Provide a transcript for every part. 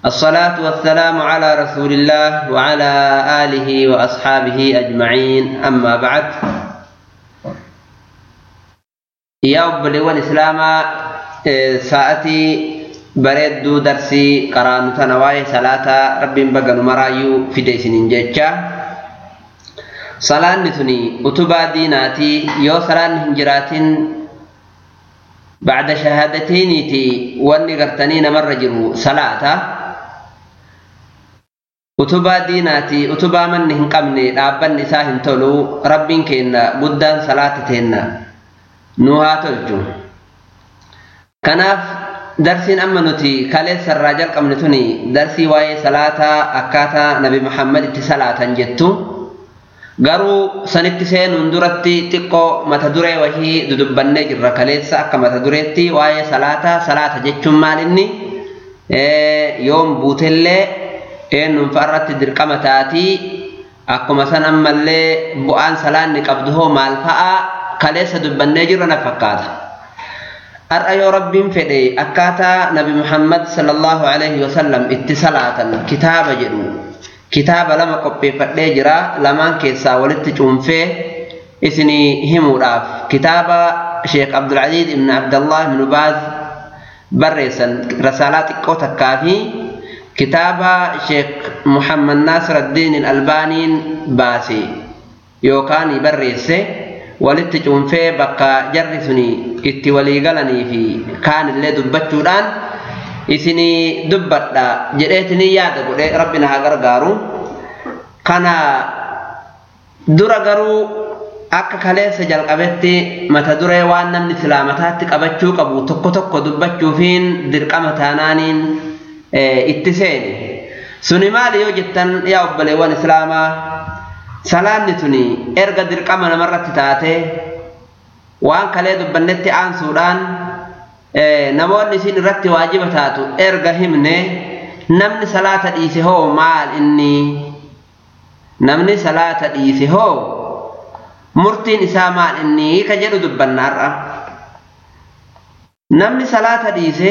الصلاة والسلام على رسول الله وعلى آله وأصحابه أجمعين أما بعد يا أبلغ الإسلام ساعتي بريدو درسي قران تنواي صلاة رب بغن مرايو في ديسن جيتشا صلاة نتني أتبا ديناتي يو صلاة هنجراتين بعد شهادتين تي واني قرتنين مرة جرو صلاة utubaa diinaati utubaa manni hin qabne dhaabbanni isaa hin tolu rabbiin keenna guddaan salaata teenna nu haa tolchu kanaaf darsiin amma nuti kaleessarraa jalqabne tuni darsii waa'ee salaataa akkaataa nabi muhammad itti salaatan jettu garuu sanitti seenuun duratti xiqqoo mata duree wahii dudubbannee jirra kaleessa akka mata dureetti waa'ee salaataa salaata jechuun maalinni yoom buutellee eenyuun fa'arratti dirqama taatii akkuma san ammallee bu'aan salaanni qabdu hoo maal fa'a kaleessa dubbannee jirra na fakkaata. Har'a yoo rabbiin fedhe akkaataa nabi Muhammad sallallahu alaihi wasallam itti salaatan kitaaba jedhu kitaaba lama qopheeffadhee jira lamaan keessaa walitti cuunfee isinii himuudhaaf kitaaba Sheekh Abdulaziz ibn Abdallah ibn Baaz barreessan rasaalaa xiqqoo takkaa fi kitaaba sheek muhammad naasir addiin albaaniin baase yookaan barreesse walitti cuunfee bakka jarri suni itti walii galanii fi kaanillee dubbachuudhaan isinii dubbadha jedheetinii yaada godhe rabbina haa gargaaru kana dura garuu akka kaleessa jalqabetti mata duree waan namni islaamataatti qabachuu qabu tokko tokko dubbachuufiin dirqama taanaaniin itti seene suni maali yoo jettan yaa obboleewwan islaamaa salaanni tuni erga dirqama namarratti taate waan kalee dubbannetti aansuudhaan namoonni isin irratti waajiba taatu erga himne namni salaata dhiise hoo maal inni namni salaata dhiise hoo murtiin isaa maal inni ka jedhu dubbanna har'a namni salaata dhiise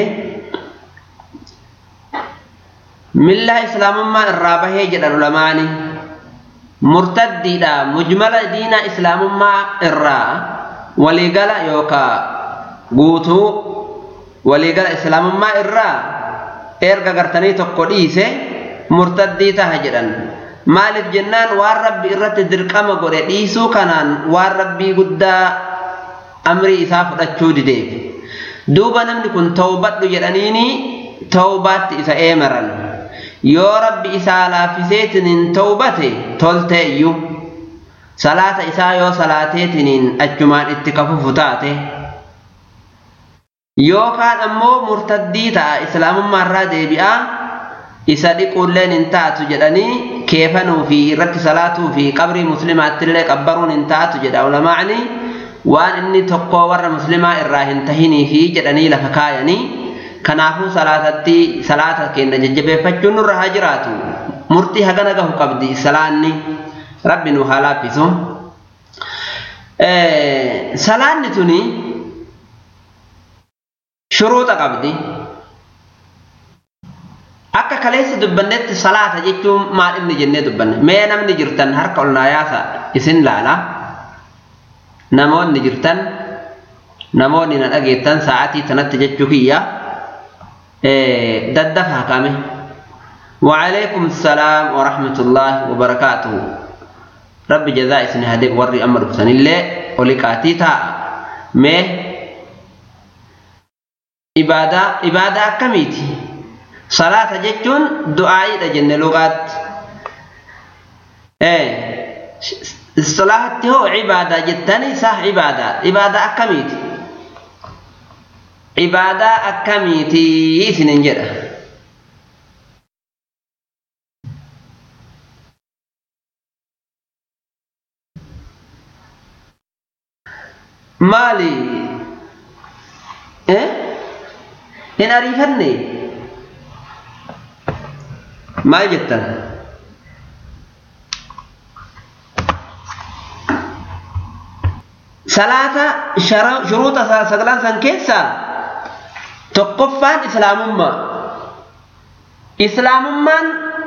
millaa islaamummaa irraa bahee jedhan ulamaani murtaddiidha mujmala diinaa islaamummaa irraa waliigala yookaa guutuu waliigala islaamummaa irraa erga gartanii tokko dhiise murtaddii taha jedhan maaliif jennaan waan rabbi irratti dirqama godhe dhiisuu kanaan waan rabbii guddaa amrii isaa fudhachuu dideef duuba namni kun tawbadhu jedhaniini tawbaatti isa eemaran yoo rabbi isaa laaffiseetiniin tawbate tolteeyyu salaata isaa yoo salaateetiniin achumaan itti kafufu taate yookaan ammoo murtaddii ta'a islaamummaa irraa deebi'aa isa dhiquulleen hin taatu jedhanii keefanuu fi irratti salaatuu fi qabrii muslimaattillee qabbaruun hin taatu jedha ulamaa'ni waan inni tokko warra muslimaa irraa hin tahinii fi jedhanii lafa kaayanii kanaafuu salaatatti salaata keenya jajjabeeffachuun nurra haa jiraatu murtii hagana gahu qabdi salaanni rabbi nu haa laaffisu salaanni tuni shuruuxa qabdi akka kaleessa dubbannetti salaata jechuun maal inni jennee dubbanne mee namni jirtan harka ol naa yaasa isin laala namoonni jirtan namoonni na dhageettan sa'aatii tanatti jechuu kiyya daddafaa kame وعليكم السلام ورحمة الله وبركاته رب جزاء اسم هدي وري أمر بسن الله ولكاتي تا مي إبادة إبادة كميتي صلاة جتون دعائي جنة لغات إيه الصلاة هو عبادة جتني صح عبادة عبادة أكميتي عبادة أكميتي سنين جدا maali hin ariifanne maal jettan salaata shuruuxa sagalan san keessaa tokkoffaan islaamummaa islaamummaan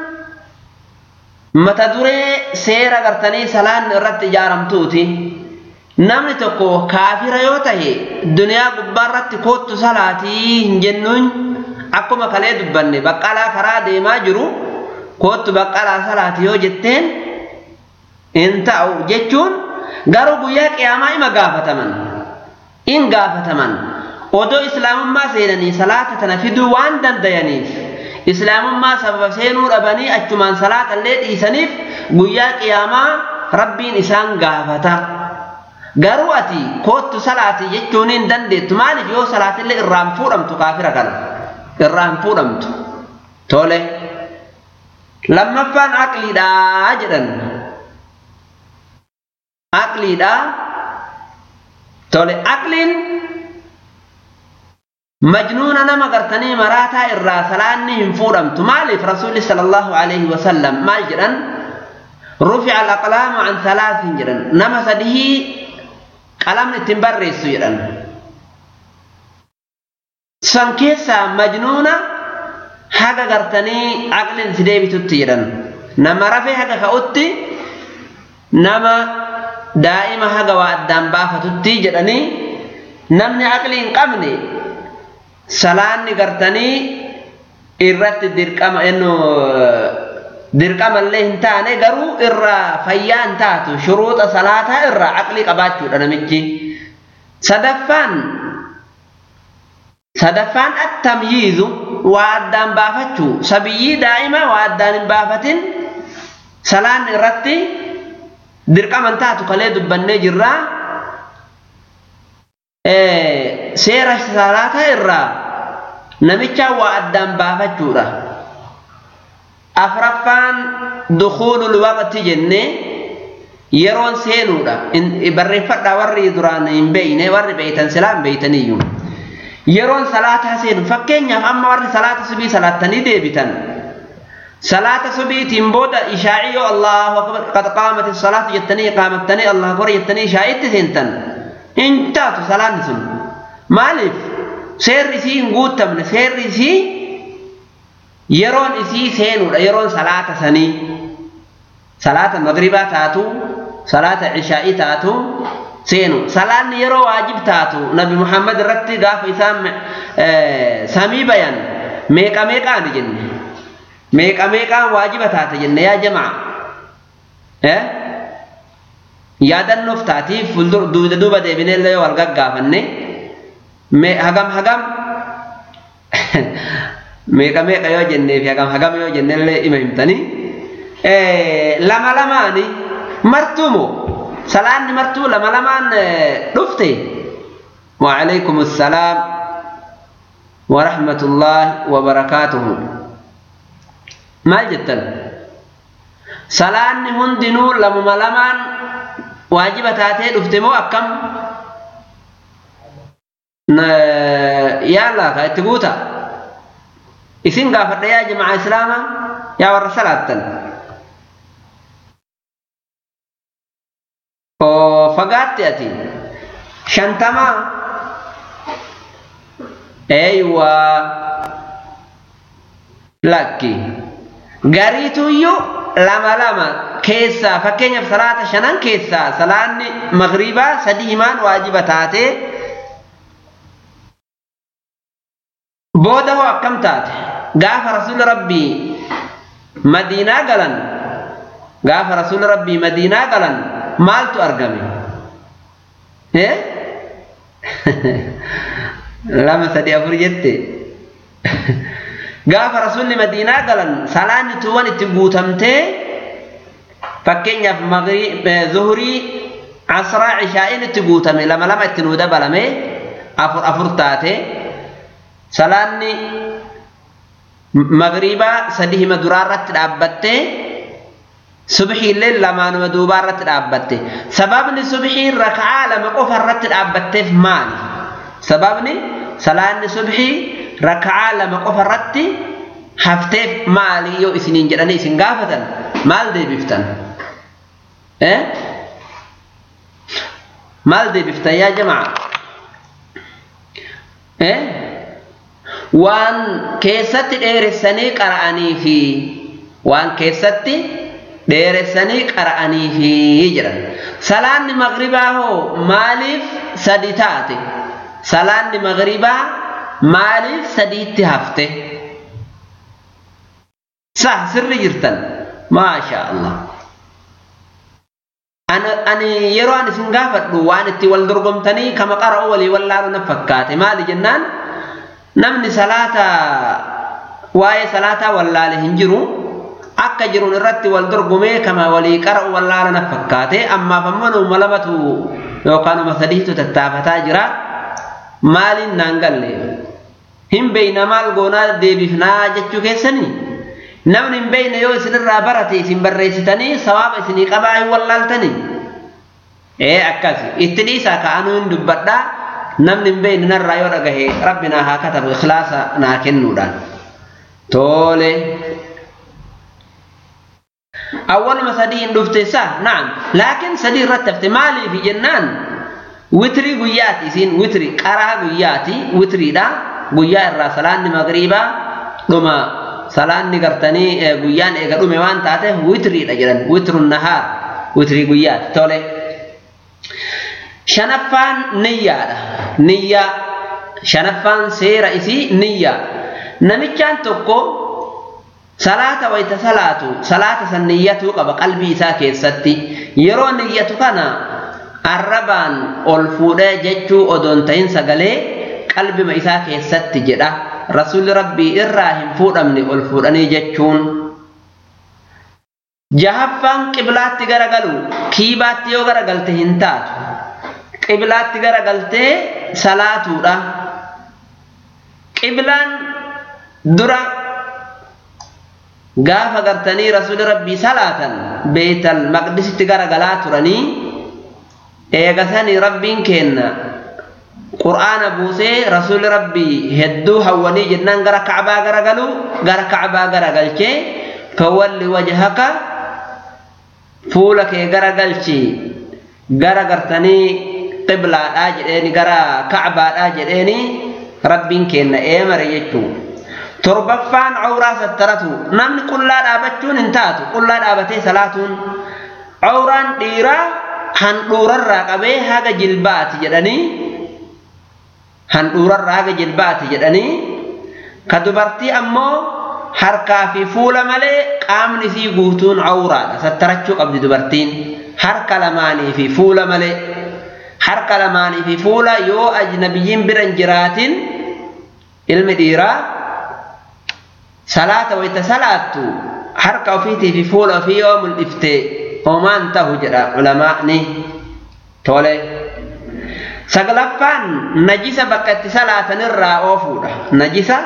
mata duree seera gartanii salaan irratti ijaaramtuuti namni tokko kaafira yoo tahe duniyaa gubbaarratti koottu salaatii hin jennuun akkuma kalee dubbanne baqqalaa karaa deemaa jiru koottu baqqalaa salaatii yoo jetteen hin ta'u jechuun garuu guyyaa qiyaamaa ima gaafataman in gaafataman odoo islaamummaa seenanii salaata tana fiduu waan dandayaniif islaamummaa sababa seenuu dhabanii achumaan salaata illee dhiisaniif guyyaa qiyaamaa rabbiin isaan gaafata garuu ati koottu salaati jechuun hin dandeettu maaliif yoo salaatillee irraan fuudhamtu kaafira kana irraan fuudhamtu tole lammaffaan aqliidhaa jedhan aqliidhaa tole aqliin majnuuna nama gartanii maraataa irraa salaanni hin fuudhamtu maaliif rasuulli sallallahu alaihi wasallam maal jedhan rufica alaqlaamu an halaasin jedhan nama sadihii qalamni ittiin barreessu jedhan san keessaa majnuuna haga gartanii aqliin si deebitutti jedhan nama rafee haga ka'utti nama daa'ima haga waa addaan baafatutti jedhanii namni aqlii hin qabne salaanni gartanii irratti dirqama ennu dirqamallee hin taane garuu irraa fayyaa hin taatu shuruuxa salaataa irraa aqlii qabaachuudha namichi sadaffaan sadaffaan attamyiizu waa addaan baafachuu sabiyyii daa'ima waa addaan hin baafatin salaan irratti dirqama hin taatu kalee dubbannee jirraa seera salaataa irraa namicha waa addaan baafachuudha afraffaan dukuulul waqti jennee yeroon seenuudha barreeffadhaa warri duraan hin beeyne warri beeytan silaa hin beeytaniyyuu yeroon salaataa seenu fakkeenyaaf amma warri salaata subii salaattanii deebitan salaata subiitiin booda ishaa'ii yoo allahu akbar qad qaamati salaatu jettanii qaamattanii allahu akbar jettanii ishaa'itti seentan hin taatu salaanni sun maaliif seerri isii hin guuttamne seerri isii yeroon isii seenuudha yeroon salaata sanii salaata magribaa taatu salaata ishaa'ii taatu seenu salaanni yeroo waajib taatu nabi muhammad irratti gaafa isaan samii bayan meeqa meeqaani jenne meeqa meeqaan waajiba taate jenne yaa jamaa yaadannoof taatiif duuda duuba deebinellee yoo wal gaggaafanne hagam hagam meeqa meeqa yoo jenneefi hagam hagam yoo jennellee ima himtanii lama lamaani martuumo salaanni martuu lama lamaan dhufte وعليكم السلام ورحمة الله وبركاته ما جتن salaanni hundinuu lamuma lamaan waajiba taatee dhufte moo akkam yaalla ka itti guuta isin gaafadha yaa jamaa islaama yaa warra salaattan oo fagaatti ati shantamaa eeywa lakki gariituyyuu lama lama keessaa fakkeenyaaf salaata shanan keessaa salaanni magriibaa sadii himaan waajiba taatee booda hoo akkam taate gaafa rasuulli rabbii madiinaa galan gaafa rasuulli rabbii madiinaa galan maaltu argame lama sadi afur jette gaafa rasuulli madiinaa galan salaanni tuuwwan itti guutamtee fakkeenyaaf zuhurii asraa cishaa'iin itti guutame lama lama itti nuu dabalame afur afur taate salaanni magriibaa sadi hima duraarratti dhaabbattee subxiillee lamaanuma duubaarratti dhaabbatte sababni subxiin raka'aa lama qofa irratti dhaabbatteef maali sababni salaanni subxii raka'aa lama qofa irratti hafteef maali yoo isiniin jedhanii isin gaafatan maal deebiftan maal deebiftan yaa jamaa waan keessatti dheeressanii qara'anii fi waan keessatti dheeressanii qara'anii fi jedhan salaanni magribaa hoo maaliif sadi taate salaanni magribaa maaliif sadiitti hafte sah sirri jirtan maasha allah ani yeroo an isin gaafadhu waan itti wal dorgomtanii kama qara'u walii wallaalu na fakkaate maali jennaan namni salaata waa'ee salaataa wallaale hin jiru akka jiruun irratti wal dorgomee kama walii qara'u wallaala na fakkaate ammaaf ammoo numa lamatu yookaan numa sadiitu tattaafataa jira maaliin naan galle hin beeyna maal goonaa deebifnaa jechuu keessanii namni hin beeyne yoo isinirraa barate isin barreessitanii sawaaba isinii qabaa hin wallaaltanii ee akkas itti dhiisaa ka'anuu hin dubbadhaa namni hin beeyne narraa yoo dhagahe rabbi naa haa katabu ikhlaasa naa kennuudhaan tole awwaluma sadii hin dhufte isaa naam laakiin sadii irratti hafte maaliif jennaan witrii guyyaati isiin witrii qaraa guyyaati witriidha guyyaa irraa salaanni magriibaa dhuma salaanni gartanii guyyaan eega dhume waan taateef witriidha jedhan witrun nahaar witrii guyyaati tole shanaffaan niyyaadha niyyaa shanaffaan seera isii niyyaa namichaan tokko salaata wayta salaatu salaata san niyyatuu qaba qalbii isaa keessatti yeroo niyyatu kana arrabaan ol fuudhee jechuu odoon ta'in sagalee qalbima isaa keessatti jedha rasuulli rabbii irraa hin fuudhamne ol fuudhanii jechuun jahaffaan qiblaatti garagalu kiibaatti yoo garagalte hin taatu qiblaatti garagaltee salaatuudha qiblaan dura gaafa gartanii rasuuli rabbii salaatan beetal maqdisitti garagalaa turanii eegasanii rabbiin kenna qur'aana buusee rasuuli rabbii hedduu hawwanii jennaan gara kacbaa garagalu gara kacbaa garagalchee fawalli wajhaka fuula kee garagalchi gara gartanii qiblaadhaa jedheeni gara kacbaadhaa jedheeni rabbiin kenna eemare jechuu torbaffaan cawraa sattaratu namni qullaa dhaabachuun hin taatu qullaa dhaabatee salaatuun cawraan dhiiraa handhuurarraa qabee haga jilbaati jedhanii handhuurarraa haga jilbaati jedhanii ka dubartii ammoo harkaa fi fuula malee qaamni isii guutuun cawraadha sattarachuu qabdi dubartiin harka lamaanii fi fuula malee harka lamaanii fi fuula yoo ajnabiyyiin bira hin jiraatin ilmi dhiiraa salaata wayta salaattu harka ofiitii fi fuula ofii yoo mul'ifte homaan tahu jedha ulamaa'ni tole saglaffaan najisa bakka itti salaatanirraa oofuudha najisa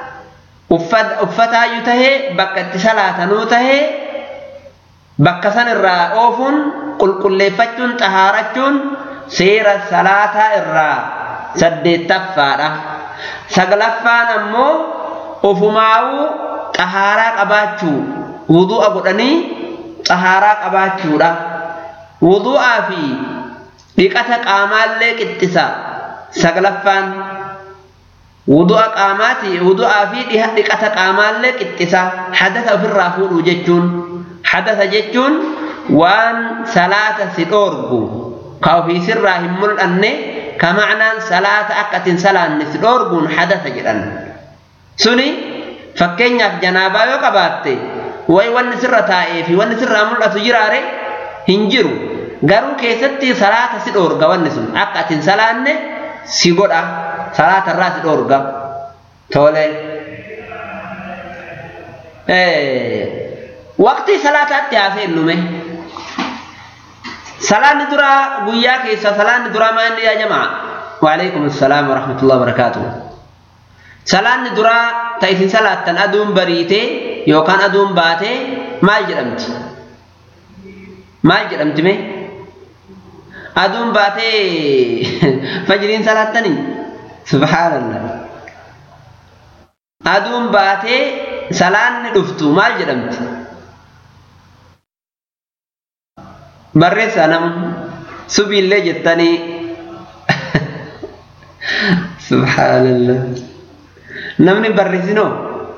uffataayyuu tahee bakka itti salaatanuu tahee bakka sanirraa oofuun qulqulleeffachuun xahaarachuun seera salaataa irraa saddeettaffaadha saglaffaan ammoo ufumaa'uu xahaaraa qabaachuu wudu'a godhanii xahaaraa qabaachuudha wudu'aa fi dhiqata qaamaallee qixxisa saglaffaan wudu'a qaamaati wudu'aa fi dhiqata qaamaallee qixxisa hadasa ofirraa fuudhuu jechuun hadasa jechuun waan salaata si dhoorgu ka ofiisirraa hin mul'anne ka macnaan salaata akka atin salaanne si dhoorguun hadasa jedhan suni fakkeenyaaf janaabaa yoo qabaatte way wanni sirra taa'ee fi wanni sirraa mul'atu jiraare hin jiru garuu keessatti salaata si dhoorga wanni sun akka atin salaanne si godha salaata irraa si dhoorga tole waqtii salaataatti haaseennume salaanni duraa guyyaa keessa salaanni duraa maan yaa jamaa waalaikum assalaam warahmatullahi wabarakaatuh salaanni duraa ta isin salaattan aduun bariitee yookaan aduun baatee maal jedhamti maal jedhamti mee aduun baatee fajriin salaattanii subhaanallah aduun baatee salaanni dhuftu maal jedhamti barreessaa nam subiillee jettanii subhaanallah namni barreessinoo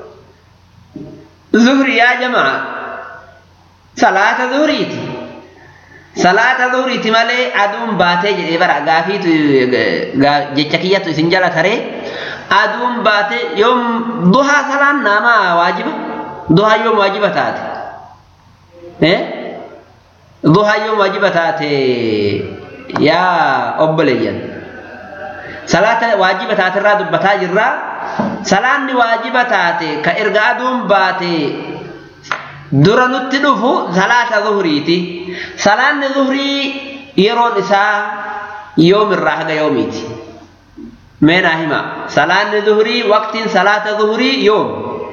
zuhrii yaa jamaa salaata zuhriiti salaata zuhriiti malee aduun baatee jedhee bara gaafiitu jecha kiyyatu isin jala taree aduun baatee yoom duhaa salaan namaa waajiba duhaa yoom waajiba taate eh duhaa yoom waajiba taate yaa obboleeyyan salaata waajiba taate irraa dubbataa jirraa salaanni waajiba taate ka erga aduun baate dura nutti dhufu salaata zuhriiti salaanni zuhrii yeroon isaa yoomirraa haga yoomiiti mee naa hima salaanni zuhrii waqtiin salaata zuhrii yoom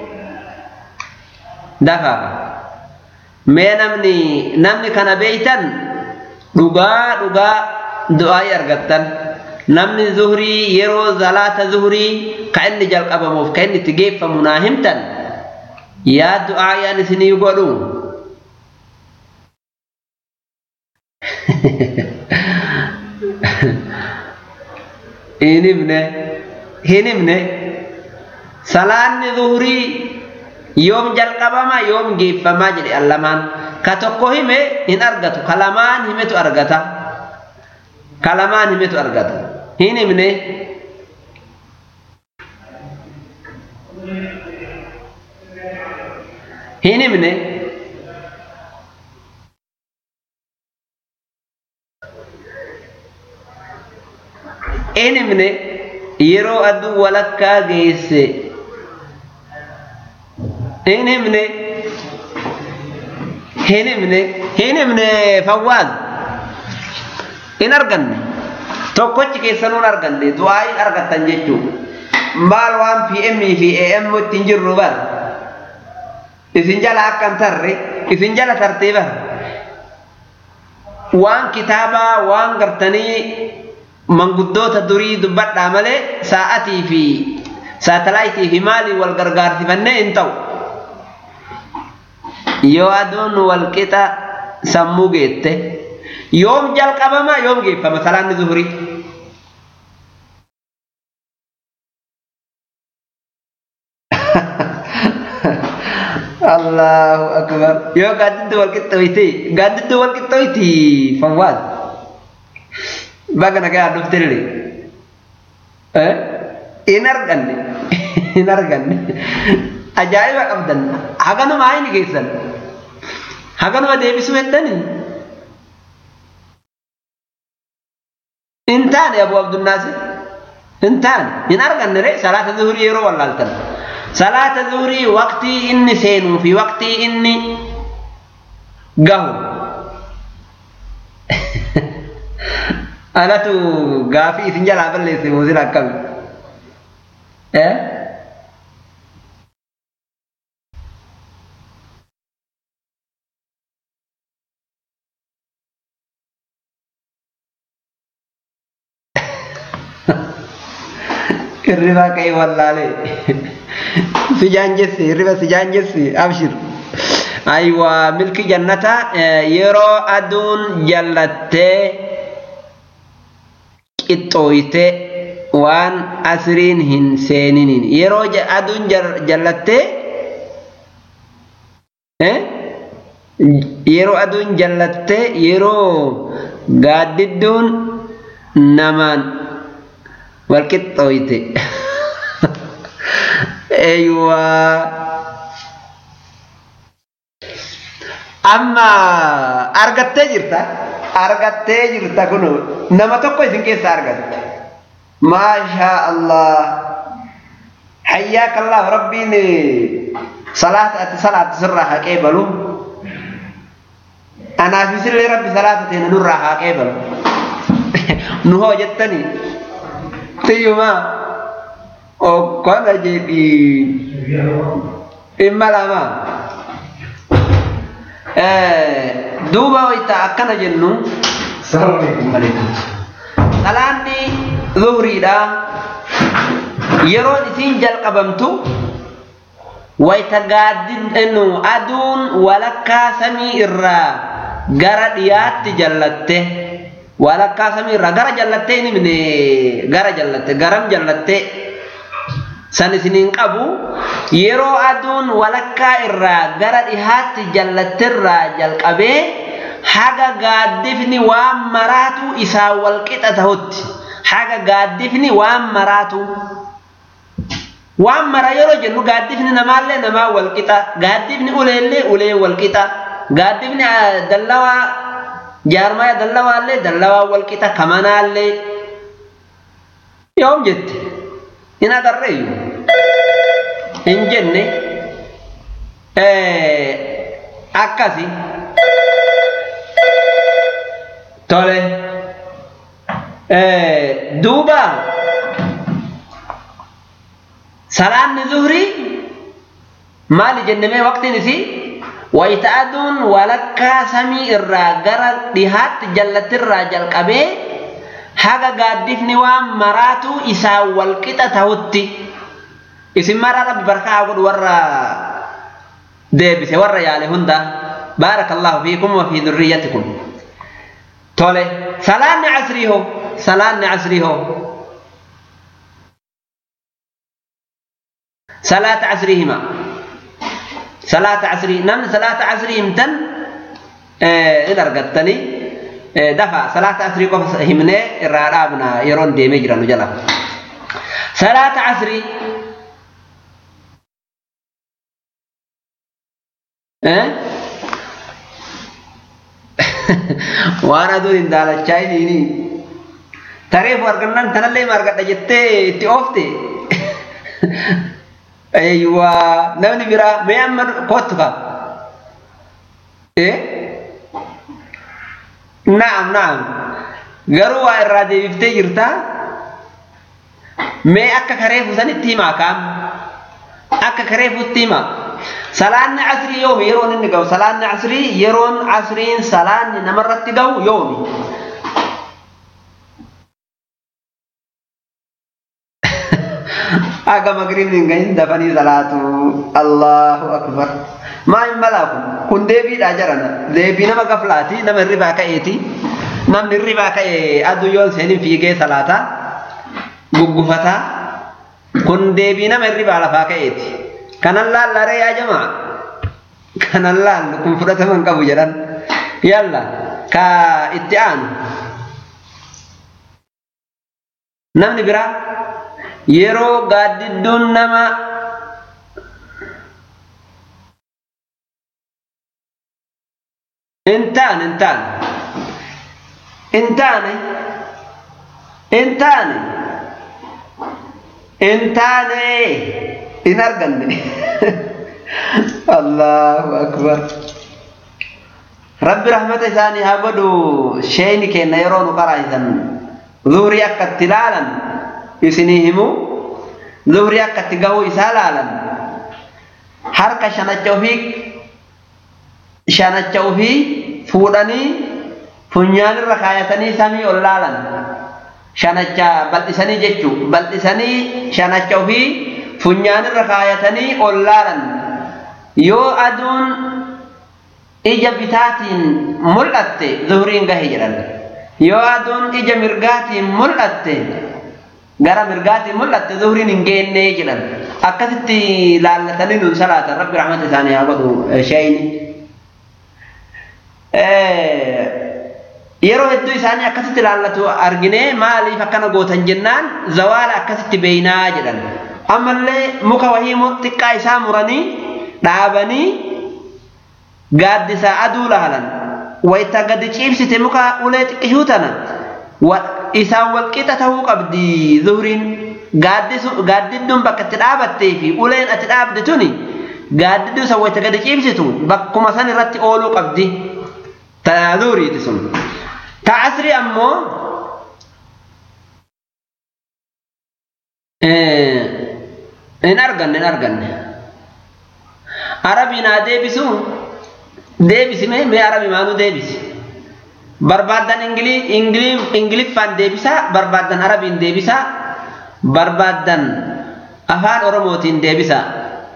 dafaafa mee namni namni kana beeytan dhugaa dhugaa du'aa'ii argattan namni zuhrii yeroo salaata zuhrii ka inni jalqabamuuf ka inni itti geeffamu naa himtan yaa du'aa'iyaan isinii godhu hin himne hin himne salaanni zuhrii yoom jalqabama yoom geeffamaa jedhe allamaan ka tokko hime hin argatu ka lamaan himetu argata ka lamaan himetu argata hin himne hin himne hin himne yeroo aduu walakkaa geesse hin himne hin himne hin himne fawwaaz hin arganne tokkochi keessanuun arganne du'aa hin argattan jechuu maal waan pm fi am ittiin jirru bar isin jala akkan tarre isin jala tartee bar waan kitaabaa waan gartanii manguddoota durii dubbadhaa malee sa'atii fi saatalaayitii fi maalii wal gargaarsifannee hin ta'u yoo aduun wal qixa sammuu geette yoom jalqabama yoom geeffama salaanni zuhurii Allahu akbar yoo gaaddiddu wal qixxooyti gaaddiddu wal qixxooyti fawwaad baga nagaa dhuftellee hin arganne hin arganne ajaa'iba qabdan haganuma ayni geessan haganuma deebisuu heddanii hin taane abu abdunnaasir hin taane hin arganne re salaata zuhurii yeroo wallaaltan salaata zuhurii waqtii inni seenuu fi waqtii inni gahu anatu gaafii isin jalaa balleesse muusin akkami eh hirriba ka'e wallaalee si jaanjessi hirriba si jaanjessi abshir aywa milki jannata yeroo aduun jallattee qixxooyte waan asriin hin seeniniin yeroo aduun jallattee yeroo aduun jallattee yeroo gaaddidduun namaan wal qixxooyte eywa amma argattee jirta argattee jirta kun nama tokko isin keessa argatte maashaa allah hayyaaka allah rabbiin salaata ati salaata sirraa haqee balu anaafisillee rabbi salaata teena nurraa haqee balu nu hoo jettanii tiyyuma okkona jedhi dhimma lama duuba wayta akkana jennu salaanni zuhriidha yeroon isiin jalqabamtu wayta gaaddinu aduun walakkaa samii irraa gara dhiyaatti jallatte walakkaa samii irraa gara jallattee hin himne gara jallatte garam jallatte san isiniin qabu yeroo aduun walakkaa irraa gara dhihaatti jallattirraa jalqabee haga gaaddifni waan maraatu isaa walqixa tahutti haga gaaddifni waan maraatu waan mara yeroo jennu gaaddifni namaallee namaa walqixa gaaddifni uleellee ulee walqixa gaaddifni dallawaa jaarmaya dallawaallee dallawaa walqixa kamanaallee yoom jette hin agarreeyyu hin jenne akkasi tole duuba salaanni zuhrii maali jennemee waqtiin isii wayita aduun walakkaa samii irraa gara dhihaatti jallattirraa jalqabee haga gaaddifni waan maraatu isaa walqixa tahutti isin maraa rabbi barkaa godhu warra deebise warra yaale hunda baarakallahu fiikum wa fi dhurriyyatikum tole salaanni casrii hoo salaanni casrii hoo salaata casrii hima salaata casrii namni salaata casrii himtan in argattanii dafa salaata casrii qofa himnee irraa dhaabna yeroon deemee jiranu jala salaata casrii waan aduun hin daalachaa hiniini tareefu argannaan tanallee argadha jettee itti oofte eeyyuwaa namni biraa mee amma kottu ka na'am na'am garuu waa irraa deebiftee jirta mee akka kareefu sanitti himaa kaam akka kareefutti himaa salaanni asrii yoomi yeroon inni gahu salaanni asrii yeroon asriin salaanni namarratti gahu yoomi aga magribni hin gahin dafanii salaatu allahu akbar maa hin malaaku kun deebiidha jarana deebii nama gaflaati nama hirribaa ka'eeti namni hirribaa ka'e aduu yoon seenin fiigee salaata guggufataa kun deebii nama hirribaa lafaa ka'eeti kanan laallaree yaa jamaa kanan laallu kun fudhataman qabu jedhan yalla ka itti aanu namni biraa yeroo gaaddidduun nama intaan intaan intaane intaane intaane in arganne allahu akbar rabbi rahmata isaanii haa godhu sheeyni kenna yeroo nu qaraa'isan zuurii akka itti laalan isinii himu zuhrii akka itti gahuu isaa laalan harka shanacha ofii shanacha ofii fuudhanii funyaanirra kaayatanii samii ol laalan shanacha bal'isanii jechuu bal'isanii shanacha ofii funyaanirra kaayatanii ol laalan yoo aduun ija bitaatiin mul'atte zuhriin gahe jedhan yoo aduun ija mirgaatiin mul'atte gara mirgaatiin mul'atte zuhriin hin geenne jedhan akkasitti laallatanii nun salaatan rabbi rahmata isaanii haa godhu sheeyni yeroo hedduu isaanii akkasitti laallatu argine maaliif akkana gootan jennaan zawaala akkasitti beeynaa jedhan ammallee muka wahii xiqqaa isaa muranii dhaabanii gaaddisaa aduu laalan wayita gadi ciibsite muka ulee xiqqishuu tana isaan walqixa tahuu qabdi zuhriin gaaddidduun bakka itti dhaabattee fi uleen ati dhaabde tuni gaaddidduu san wayita gadi ciibsitu bakkuma san irratti ooluu qabdi ta zuhriiti sun ta asri ammoo hin arganne hin arganne arabiin haa deebisu deebisi mee mee arabi maanuu deebisi barbaaddan ingiliffaan deebisaa barbaaddan arabiin deebisaa barbaaddan afaan oromootiin deebisaa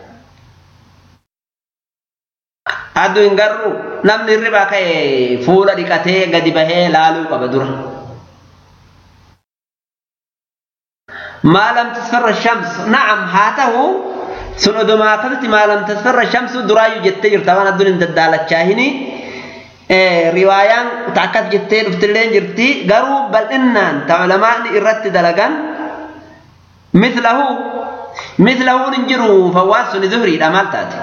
addu hin garuu namni hirribaa ka'e fuula dhiqatee gadi bahee laaluu qaba dura ما لم تصفر الشمس نعم هاته sun odomaa akkasitti maalam tasfarra shamsu duraayyuu jettee jirta waan adduun hin daddaalachaa riwaayaan ta akkas jettee dhuftillee jirti garuu bal'innaan ta ulamaani irratti dalagan mislahu mislahuun hin jiru fawwaan sun zuhriidha maal taate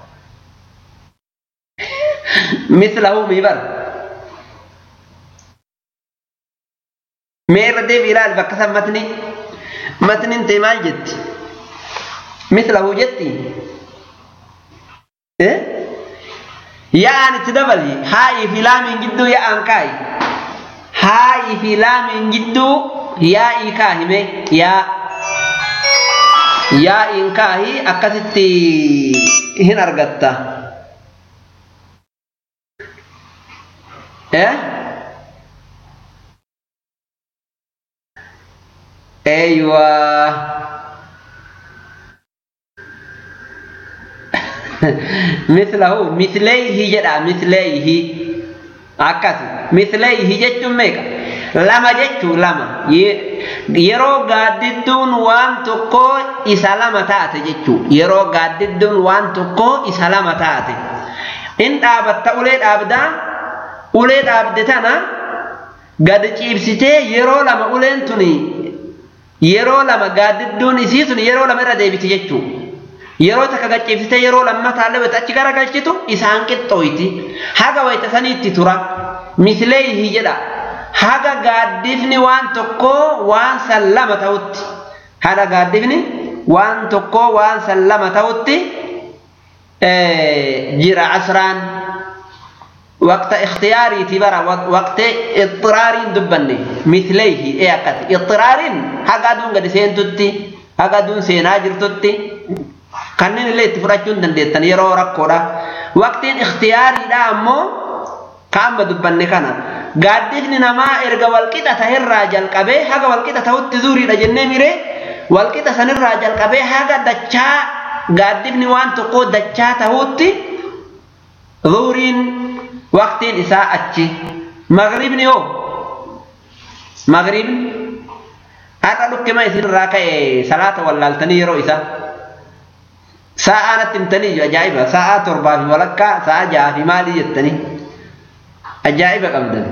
mislahu mii bar mee irra deebi ilaali bakka san matni matniin ta'e maal jetti مثله جتي إيه يا أن تدبلي هاي في لام جدو يا أنكاي هاي في لام جدو يا إيكاهي يا يا إنكاهي أكستي هنا أرغتا إيه أيوه مثله مثليه جدا مثليه akkas misleeyhi jechuun meeqa lama jechuu lama yeroo gaaddidduun waan tokko isa lama taate jechuu yeroo gaaddidduun waan tokko isa lama taate in dhaabatta ulee dhaabdaa ulee dhaabde tana gad ciibsitee yeroo lama uleen tuni yeroo lama gaaddidduun isii sun yeroo lama irra deebiti jechuu yeroo takka gachiifsitee yeroo lammataallee wayita achi gara galchitu isaan qixxooyti haga wayita saniitti tura misleeyhi jedha haga gaaddifni waan tokkoo waan san lama ta'utti haga gaaddifni waan tokkoo waan san lama ta'utti jira asraan waqta ikhtiyaariiti bara waqta ixxiraariin dubbanne misleeyhi ee akkati ixxiraariin haga aduun gadi seentutti haga aduun seenaa jirtutti kanneen illee itti fudhachuu hin dandeettan yeroo rakkoodha. Waqtiin ikhtiyaariidha ammoo kaamba dubbanne kana. Gaaddifni namaa erga walqixa tahirraa jalqabee haga walqixa ta'utti zuuriidha jennee miree walqixa sanirraa jalqabee haga dachaa gaaddifni waan tokkoo dachaa ta'utti zuuriin waqtiin isaa achi. Magribni hoo? Magribni har'a dhukkima isinirraa ka'e salaata wallaaltanii yeroo isaa. Sa'aa natti himtanii ajaa'iba sa'aa torbaa fi walakkaa sa'aa ja'a fi maalii jettanii ajaa'iba qabdan.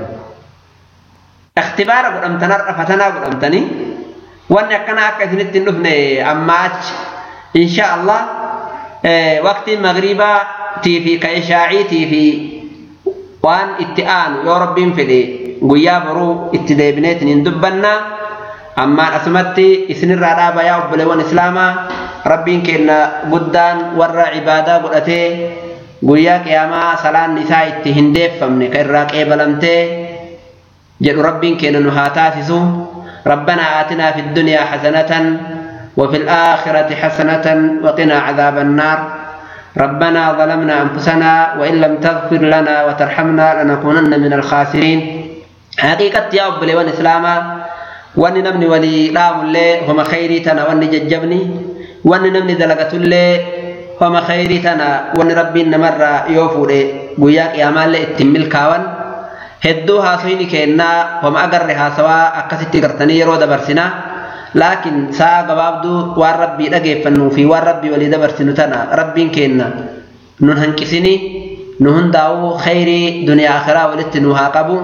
Ikhtibaara godhamtan har'a fatanaa godhamtanii wanni akkanaa akka isinitti hin dhufne amma achi insha Allah waqtiin magriibaatii fi ka ishaa'iitii fi waan itti aanu yoo rabbiin fedhe guyyaa boruu itti deebineetiin hin dubbannaa ammaan asumatti isinirraa dhaaba yaa obboleewwan islaamaa rabbiin kenna guddaan warra cibaadaa godhatee guyyaa qiyaamaa salaan isaa itti hin deeffamne ka irraa qeebalamtee jedhu rabbiin kenna nu haa taasisu ربنا آتنا في الدنيا حسنة وفي الآخرة حسنة وقنا عذاب النار ربنا ظلمنا أنفسنا وإن لم تغفر لنا وترحمنا لنكونن من الخاسرين حقيقة يا أبو لي إسلاما وأن نمني ولي رام اللي هم خيري تنا وأن ججبني wanni namni dalagatullee homa khayrii tana wanni rabbiin namarraa yoo fuudhe guyyaa qiyaamaallee ittiin milkaawan hedduu haasoyni keennaa homa agarre haasawaa akkasitti gartanii yeroo dabarsina laakiin sa'a gabaabduu waan rabbii dhageeffannuu fi waan rabbii walii dabarsinu tana rabbiin keenna nun hanqisini nu hundaa'uu khayrii duniyaa akhiraa walitti nu haa qabu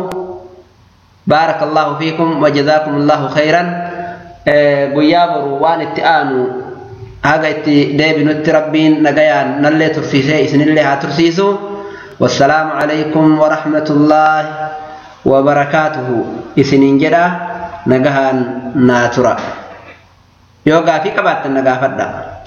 بارك الله فيكم وجزاكم الله خيرا guyyaa boru waan itti aanu haga itti deebinutti rabbiin nagayaan nallee tursiisee isinillee haa tursiisu wassalaamu calaykum warahmatullaahi wabarakaatuhu isiniin jedha nagahaan naa tura yoo gaafii qabaattan na gaafadha